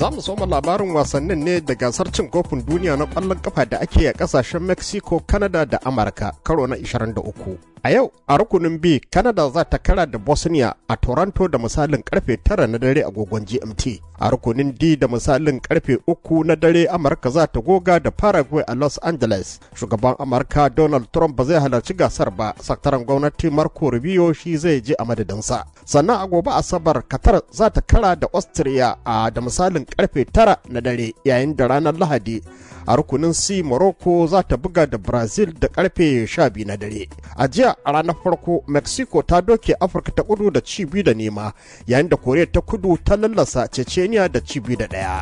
Za mu soma labarin wasannin ne da gasar cin kofin duniya na ƙwallon kafa da ake a ƙasashen Mexico, Canada da Amurka karo na 23. A yau a rukunin B, Canada za ta kara da Bosnia a Toronto da misalin karfe 9 na dare agogon GMT. A rukunin D da misalin karfe 3 na dare Amurka za ta goga da Paraguay a Los Angeles. Shugaban Amurka Donald Trump ba zai halarci gasar ba, sakataren gwamnati Marco Rubio shi zai je a madadinsa. Sannan a gobe Asabar Qatar za ta kara da Austria a da misalin karfe 9 na dare yayin da ranar Lahadi a rukunin C Morocco za ta buga da Brazil da karfe 12 na dare. A jiya a ranar farko Mexico ta doke Afirka ta kudu da ci biyu da nema yayin da Koriya ta kudu ta lallasa Chechnya da ci biyu da ɗaya.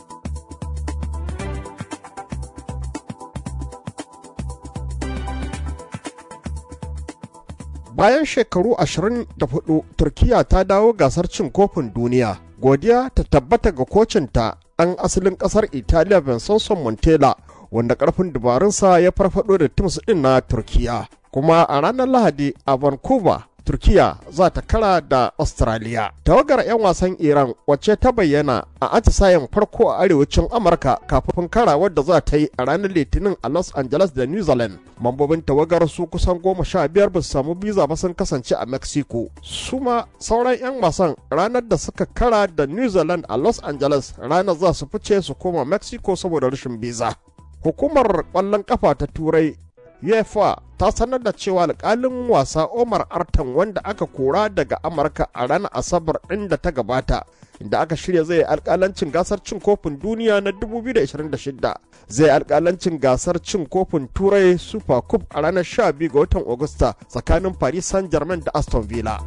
Bayan shekaru 24 Turkiya ta dawo gasar cin kofin duniya. Godiya ta tabbata ga kocinta ɗan asalin ƙasar Italiya Vincenzo Montella wanda ƙarfin dabarunsa ya farfado da Tims ɗin na Turkiya. Kuma a ranar Lahadi a Vancouver, Turkiya za ta kara da Australia. Tawagar 'yan wasan Iran wacce ta bayyana a atisayen farko a arewacin Amurka kafin karawar da za ta yi a ranar Litinin a Los Angeles da New Zealand. Mambobin tawagar su kusan goma sha biyar ba su samu biza ba sun kasance a Mexico. Su ma sauran 'yan wasan ranar da suka kara da New Zealand a Los Angeles ranar za su fice su koma Mexico saboda rashin biza. Hukumar ƙwallon ƙafa ta Turai UEFA ta sanar da cewa alkalin wasa Omar Artan wanda aka kora daga Amurka a ranar Asabar ɗin da ta gabata inda aka shirya zai alkalancin gasar cin kofin duniya na 2026 zai alkalancin gasar cin kofin turai super cup a ranar 12 ga watan Agusta tsakanin Paris Saint-Germain da Aston Villa.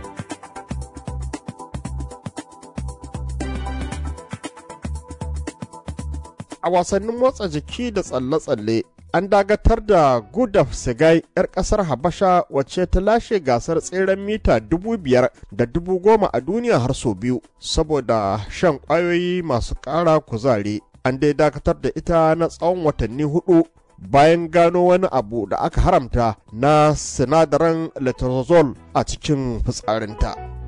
A wasannin motsa jiki da tsalle-tsalle an dagatar da gudaf sigai 'yar kasar habasha wacce ta lashe gasar tseren mita dubu biyar da dubu goma a duniya har sau biyu saboda shan kwayoyi masu ƙara kuzari an dai dakatar da ita na tsawon watanni hudu bayan gano wani abu da aka haramta na sinadaran letrozole a cikin fitsarinta.